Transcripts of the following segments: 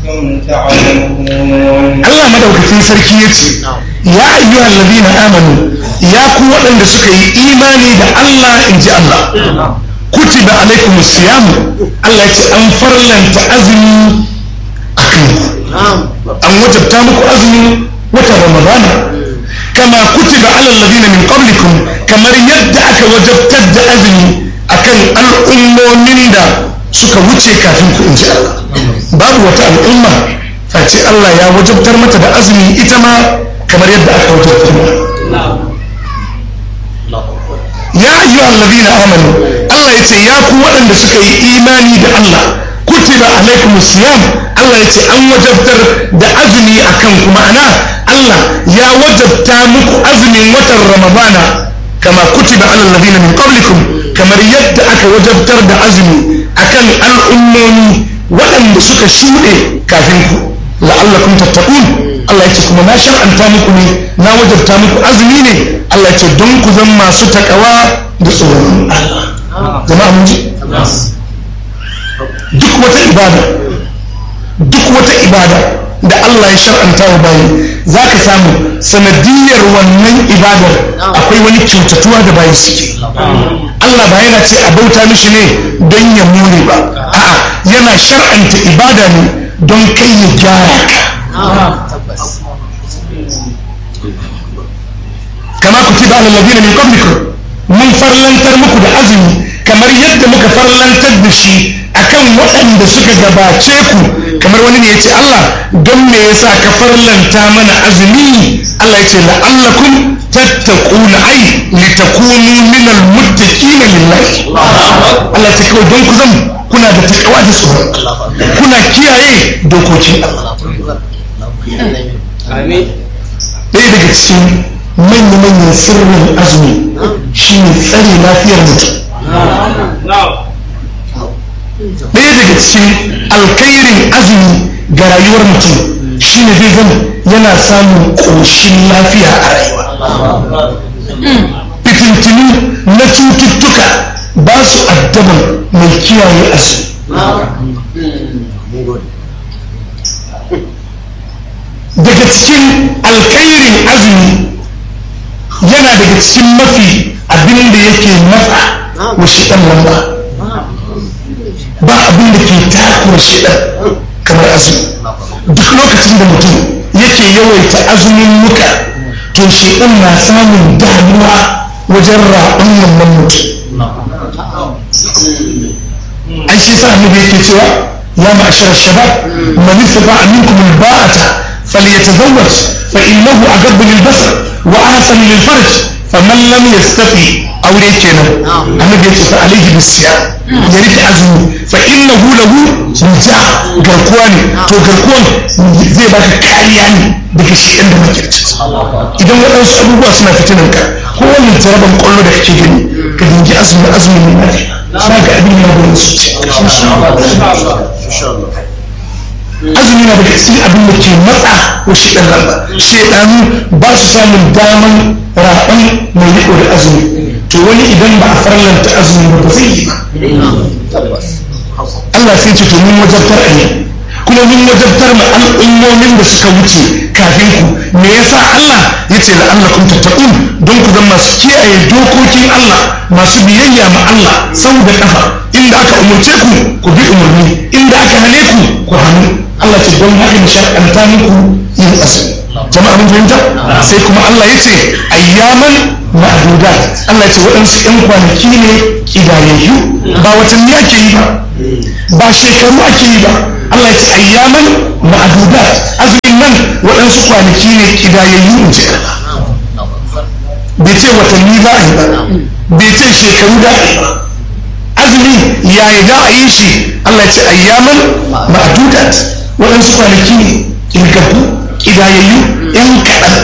تعلمون Allah madaukakin sarki ya ce ya ayyuhal ladina amanu ya ku waɗanda suka yi imani da Allah in ji Allah kutiba alaikum siyamu Allah ya ce an farlanta azumi a kanku an wajabta muku azumi watan ramadana kama kutiba alal ladina min qablikum kamar yadda aka wajabtar da azumi akan al'ummomin da suka wuce kafin ku in ji Allah babu wata al'umma face Allah ya wajabtar mata da azumi ita ma kamar yadda aka wajabtar mata ya ayyuhal ladina amanu Allah ya ce ya ku waɗanda suka yi imani da Allah kutiba alaikum siyam Allah ya ce an wajabtar da azumi akan ku ma'ana Allah ya wajabta muku azumin watan Ramadana kama kutiba alal ladina min qablikum kamar yadda aka wajabtar da azumi akan al'ummomi waɗanda suka shuɗe kafin ku la'allakum tattaqun Allah ya ce kuma na shar'anta muku ne na wajabta muku azumi ne Allah ya ce don ku zama masu takawa da tsoron Allah jama'a mun ji duk wata ibada duk wata ibada da Allah ya shar'anta wa bayi za ka samu sanadiyar wannan ibadar akwai wani kyautatuwa da bayi suke Allah ba yana ce a bauta mishi ne don ya more ba a'a yana shar'anta ibada ne don kai ya gyara ka kama ku tiba ala ladina min qablikum mun farlantar muku da azumi kamar yadda muka farlantar da shi akan waɗanda suka gabace ku kamar wani ne ya ce Allah don me yasa ka farlanta mana azumi Allah ya ce la'allakum tattaquna ai litakunu min almuttaqina lillahi Allah ya ce kawai don ku zan kuna da takawa da tsoro kuna kiyaye dokokin Allah Amin. ɗaya daga cikin manya-manyan sirrin azumi shi ne tsare lafiyar mutum ɗaya daga cikin alkairin azumi ga rayuwar mutum shi ne zai zama yana samun ƙoshin lafiya a rayuwa fitintinu na cututtuka ba su addaban mai kiyaye azumi daga cikin alkairin azumi yana daga cikin mafi abin da yake matsa wa shiɗan lamba ba abin da ke takura shiɗan kamar azumi duk lokacin da mutum yake yawaita azumin muka to shiɗan na samun damuwa wajen raɓan wannan mutum ai shi sa annabi yake cewa ya ma'ashar shabab man istata'a minkum al-ba'ata فليتزوج فإنه أجب للبصر وأحسن للفرج فمن لم يستطع أو ريكنا أنا بيت فعليه بالصيام يريد أزمه فإنه له وجاء garkuwani to garkuwan zai baka kariya ne daga shi inda makirci idan waɗansu abubuwa suna fitinan ka ko wani jaraban kwallo da kake gani ka dingi azumi azumi mai lafiya za ga abin ya gurin su ce azumi na daga cikin abin da ke matsa wa shaidan lamba shaidanu ba su samun daman raɓan mai riko da azumi to wani idan ba a farlanta azumi ba ba zai yi ba Allah sai ce to mun wajabtar a yi kuma mun wajabtar ma al'ummomin da suka wuce kafin ku me yasa Allah ya ce la'allakum tattaqun don ku zama masu kiyaye dokokin Allah masu biyayya ma Allah sau da kafa inda aka umurce ku ku bi umarni inda aka hane ku ku hannu Allah ce don haka da shar'anta muku yin azumi jama'a mun fahimta sai kuma Allah ya ce ayyaman ma'dudat Allah ya ce waɗansu ƴan kwanaki ne kidayayyu ba watanni ake yi ba ba shekaru ake yi ba Allah ya ce ayyaman ma'dudat azumin nan waɗansu kwanaki ne kidayayyu in ji bai ce watanni za a yi ba bai ce shekaru da a yi ba azumi yayi za a yi shi Allah ya ce ayyaman ma'dudat waɗansu kwanaki ne kirgabu kidayayyu yan kaɗan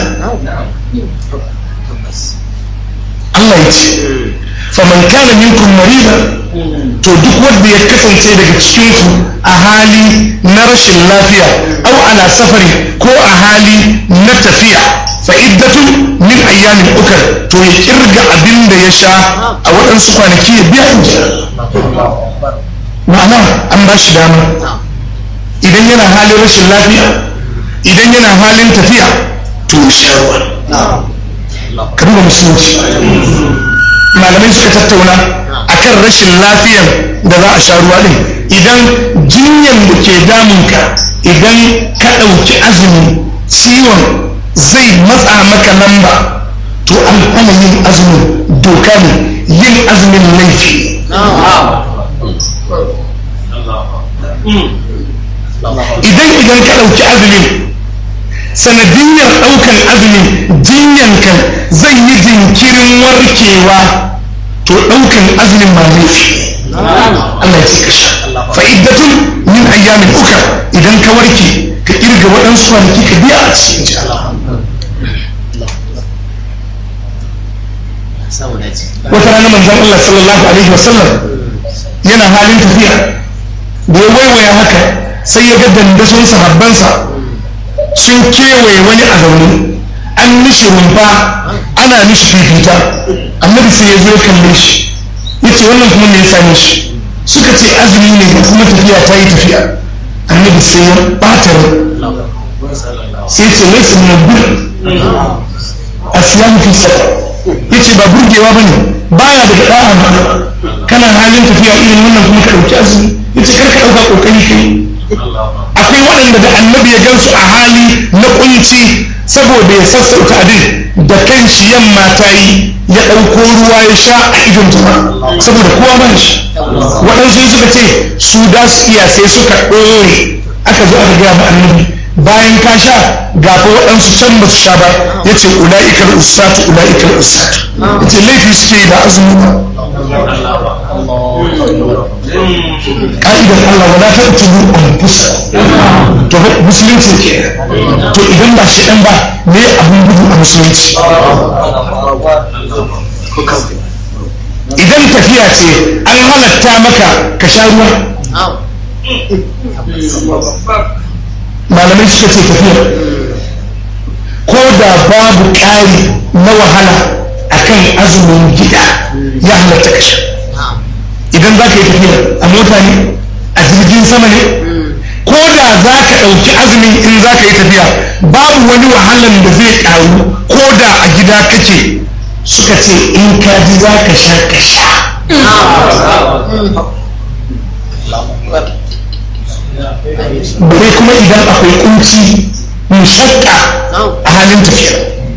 Allah ya ce faman kana minkum maridan to duk wanda ya kasance daga cikin ku a hali na rashin lafiya au ala safari ko a hali na tafiya fa iddatun min ayyamin ukar to ya kirga abin da ya sha a waɗansu kwanaki ya biya in ma'ana an ba shi dama idan yana halin rashin lafiya idan yana halin tafiya to ya sha ruwa ka duba musulunci malamai suka tattauna akan rashin lafiyan da za a sha ruwa din idan jinyan da ke damunka idan ka ɗauki azumi ciwon zai matsa maka lamba to an hana yin azumin doka ne yin azumin laifi idan idan ka ɗauki azumin sanadiyar ɗaukan azumin jinyankan zai yi jinkirin warkewa to ɗaukan azumin ma laifi Allah ya ce ka sha fa'iddatun min ayyamin uka idan ka warke ka kirga waɗansu kwanaki ka biya a cikin ji wata rana manzon Allah sallallahu alaihi wasallam yana halin tafiya da ya waiwaya haka sai ya ga dandason sahabbansa sun kewaye wani a zaune an mishi rumfa ana mishi fifita annabi sai ya zo ya kalle shi ya ce wannan kuma me ya same shi suka ce azumi ne da kuma tafiya ta yi tafiya annabi sai ya ɓata sai ce laisa min bir asiyamu fi safar ya ce ba burgewa ba ne baya daga ɗa'a ba kana halin tafiya irin wannan kuma ka ɗauki azumi ya ce kar ka ɗauka ƙoƙari kai akwai waɗanda da annabi ya gansu a hali na kunci saboda ya sassauta abin da kan shi yamma ta yi ya ɗauko ruwa ya sha a idon jama'a saboda kowa ba shi waɗansu suka ce su da su iya sai suka ɗore aka zo aka gaya ma annabi bayan ka sha ga fa waɗansu can ba su sha ba ya ce ula'ikar ustatu ula'ikar ustatu ya ce laifi suke yi da azumi ba ka'idar Allah wala ta tuhu anfusa to musulunci ke to idan ba shi dan ba me abun gudu a musulunci idan tafiya ce an halatta maka ka sha ruwa malamai suka ce tafiya ko da babu ƙari na wahala akan azumin gida ya halatta ka sha idan za ka yi tafiya a mota ne a jirgin sama ne ko da za ka ɗauki azumin in za ka yi tafiya babu wani wahalan da zai ƙaru ko da a gida kake suka ce in ka ji za ka sha ka sha bare kuma idan akwai kunci mushakka a halin tafiya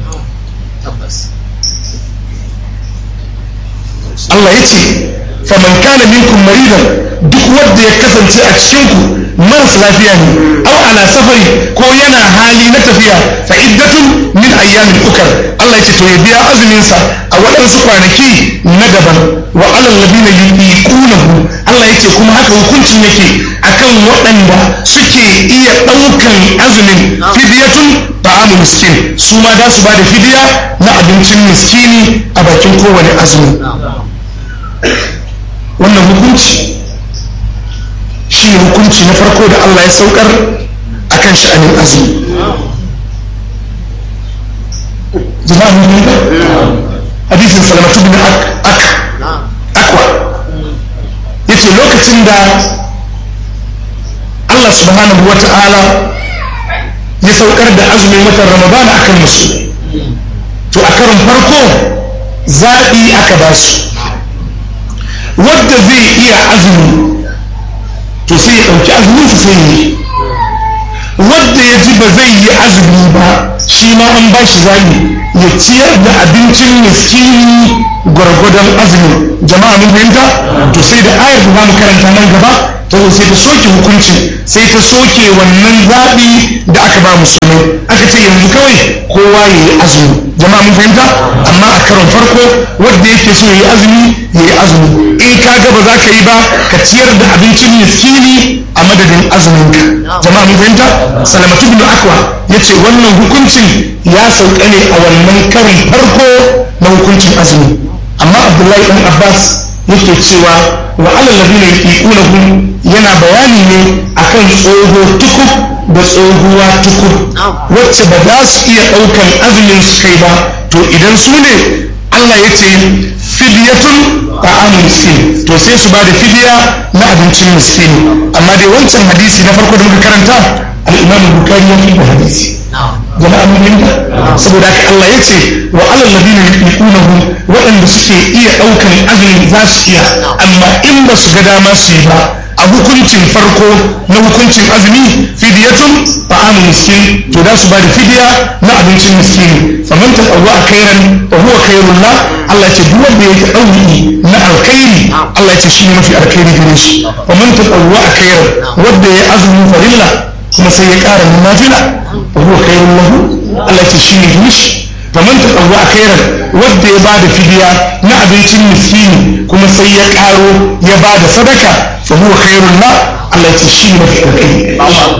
Allah ya ce faman kana minkum maridan duk wanda ya kasance a cikinku maras lafiya ne aw ala safari ko yana hali na tafiya fa iddatun min ayyamin ukar Allah ya ce to ya biya azumin sa a waɗansu kwanaki na daban wa alal ladina yuqinuhu Allah ya ce kuma haka hukuncin yake akan waɗanda suke iya ɗaukan azumin fidyatun ta'amu miskin su ma za su ba da fidiya na abincin miskini a bakin kowane azumi wannan hukunci shi ne hukunci na farko da Allah ya saukar a kan sha'anin azumi jama'a mun yi hadisin salamatu bin ak akwa ya ce lokacin da Allah subhanahu wa ta'ala ya saukar da azumin watan ramadana akan musulmi to a karon farko zaɓi aka ba su wadda zai iya azumi to sai ya ɗauki azumin su sai yi wadda ya ji ba zai yi azumi ba shi ma an ba shi zaɓi ya ciyar da abincin miskini gwargwadon azumin jama'a mun fahimta to sai da ayar da zamu karanta nan gaba ta zo sai ta soke hukunci sai ta soke wannan zaɓi da aka ba musulmai aka ce yanzu kawai kowa ya yi azumi jama'a mun fahimta amma a karon farko wanda yake so ya yi azumi ya yi azumi in ka ga ba za ka yi ba ka ciyar da abincin miskini a madadin azuminka jama'a mun fahimta salamatu bin akwa ya ce wannan hukuncin ya sauka ne a wannan karin farko na hukuncin azumi amma abdullahi dan abbas yake cewa wa alal ladina yuqinuhum yana bayani ne akan tsoho tukub da tsohuwa tukub wacce ba za su iya daukan azumin su kai ba to idan su ne Allah ya ce fidiyatun ta'amun miskin to sai su ba da fidiya na abincin miskin amma dai wancan hadisi na farko da muka karanta al-imam bukari ya fi da hadisi jama'a mun fahimta saboda haka Allah ya ce wa alal ladina yuqunahu waɗanda suke iya ɗaukan azumi za su iya amma in ba su ga dama su yi ba a hukuncin farko na hukuncin azumi fidiyatun ta'amu miskin to da su ba da fidiya na abincin miskin faman ta tsawo a kairan wa huwa khairun la Allah ce duk wanda yake ɗauki na alkhairi Allah ce shi ne mafi alkhairi gare shi faman ta tsawo a kairan wanda ya azumin farilla kuma sai ya ƙara min nafila wa huwa khairun lahu Allah ce shi ne mishi faman ta tsawo a kairan wanda ya bada fidiya na abincin miskini kuma sai ya ƙaro ya bada sadaka fa huwa khairun la Allah ce shi ne mafi alkhairi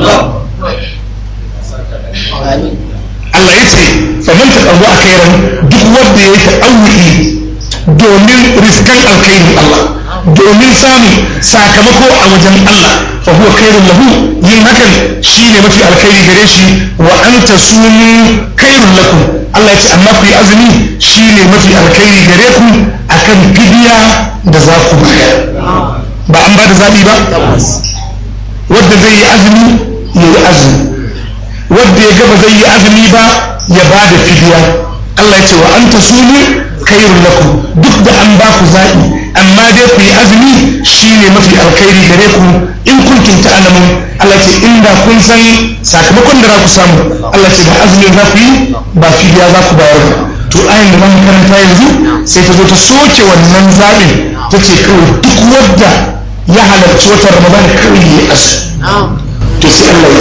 Allah ya ce faman ta tsawo a kairan duk wanda ya yi ta'awuki domin riskan alkhairin Allah domin samun sakamako a wajen Allah fa huwa khairun lahu yin hakan shine mafi alkhairi gare shi wa anta sumu khairun lakum Allah ya ce amma ku yi azumi shine mafi alkhairi gare ku akan fidiya da za ku bayar ba an ba da zaɓi ba wadda zai yi azumi ya yi azumi wadda ya gaba zai yi azumi ba ya ba da fidiya Allah ya ce wa anta sumu khairun lakum duk da an ba ku zaɓi amma dai ku yi azumi shine mafi alkhairi gare ku in kuntum ta'lamun Allah ce inda kun san sakamakon da za ku samu Allah ce da azumin za ku yi ba fidiya za ku bayar ba to ayin da zamu karanta yanzu sai ta zo ta soke wannan zaɓin ta ce kawai duk wadda ya halarci watan Ramadan kawai ya asu to sai Allah